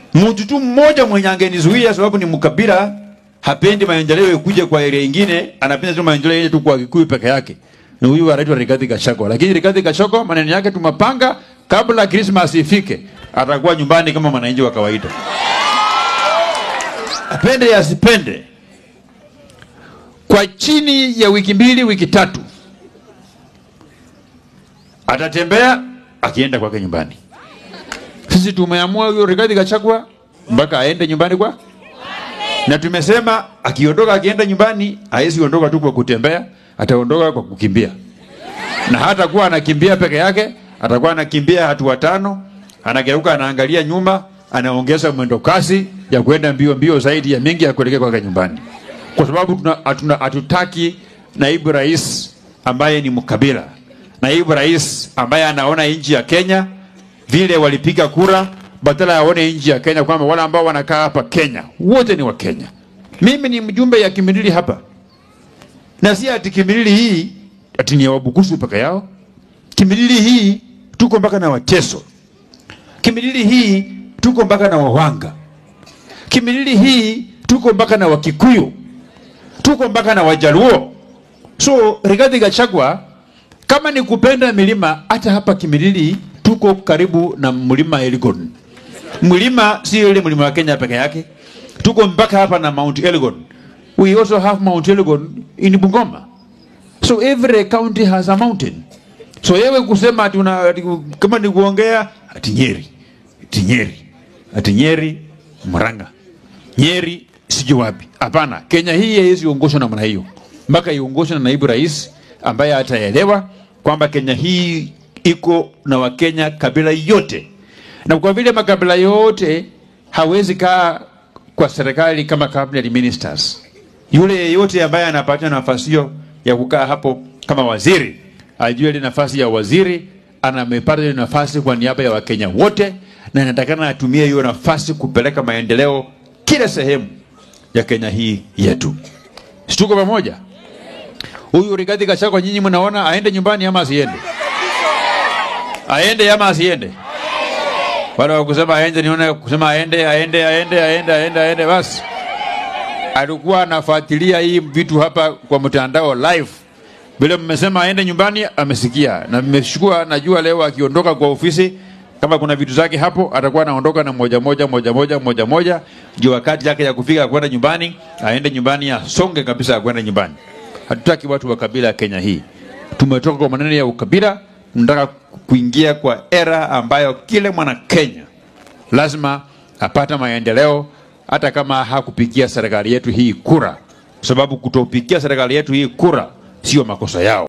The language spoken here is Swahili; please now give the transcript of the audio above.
Mtu tu mmoja mwenye angenizuia sababu ni mkabila, hapendi maendeleo ikuje kwa area nyingine, anapenda tu maendeleo yetu kwa Kikuyu peke yake. Ni huyu anaitwa Rigathi Gachagua. Lakini Rigathi Gachagua maneno yake tumapanga kabla Christmas ifike, atakuwa nyumbani kama mwananchi wa kawaida. Apende asipende, kwa chini ya wiki mbili, wiki tatu, atatembea akienda kwake nyumbani. Sisi tumeamua huyo Rigathi Gachagua mpaka aende nyumbani kwa na tumesema akiondoka akienda nyumbani hawezi ondoka tu kwa kutembea, ataondoka kwa kukimbia, na hata kuwa anakimbia peke yake, atakuwa anakimbia hatua tano, anageuka, anaangalia nyuma, anaongeza mwendo kasi ya kwenda mbio mbio zaidi ya mingi ya kuelekea kwake nyumbani, kwa sababu tuna- hatuna- hatutaki naibu rais ambaye ni mkabila, naibu rais ambaye anaona nchi ya Kenya vile walipiga kura badala ya waone nchi ya Kenya kwamba wale ambao wanakaa hapa Kenya wote ni wa Kenya. Mimi ni mjumbe ya Kimilili hapa, na si ati Kimilili hii ati ni ya Wabukusu peke yao. Kimilili hii tuko mpaka na Wateso. Kimilili hii tuko mpaka na Wawanga. Kimilili hii tuko mpaka na Wakikuyu, tuko mpaka na Wajaluo. So Rigathi Gachagua, kama ni kupenda milima, hata hapa Kimilili tuko karibu na mlima Elgon. Mlima si ile mlima wa Kenya peke yake, tuko mpaka hapa na Mount Elgon. We also have Mount Elgon in Bungoma. So every county has a mountain. So yewe kusema ati una, ati, kama ni kuongea ati Nyeri, ati Nyeri, ati Nyeri, Murang'a, Nyeri sijui wapi. Hapana, Kenya hii haiwezi ongozwa namna hiyo, mpaka iongozwe na naibu rais ambaye ataelewa kwamba Kenya hii iko na Wakenya kabila yote, na kwa vile makabila yote hawezi kaa kwa serikali kama cabinet ministers. Yule yeyote ambaye anapata nafasi hiyo ya kukaa hapo kama waziri ajue ile nafasi ya waziri anamepata ile nafasi kwa niaba ya Wakenya wote, na inatakana atumie hiyo nafasi kupeleka maendeleo kila sehemu ya Kenya hii yetu. Si tuko pamoja? Huyu Rigathi Gachagua, nyinyi mnaona aende nyumbani ama asiende? Aende ama asiende? Wale wa kusema aende, niona kusema aende, aende, aende, aende, aende, aende, basi alikuwa anafuatilia hii vitu hapa kwa mtandao live. Vile mmesema aende nyumbani, amesikia na mmeshukua. Najua leo akiondoka kwa ofisi, kama kuna vitu zake hapo, atakuwa anaondoka na moja moja moja moja moja moja, ndio wakati yake ya kufika kwenda nyumbani, aende nyumbani, asonge kabisa ya kwenda nyumbani. Hatutaki watu wa kabila ya Kenya hii. Tumetoka kwa maneno ya ukabila, tunataka kuingia kwa era ambayo kila mwana Kenya lazima apata maendeleo hata kama hakupigia serikali yetu hii kura, sababu kutopigia serikali yetu hii kura sio makosa yao.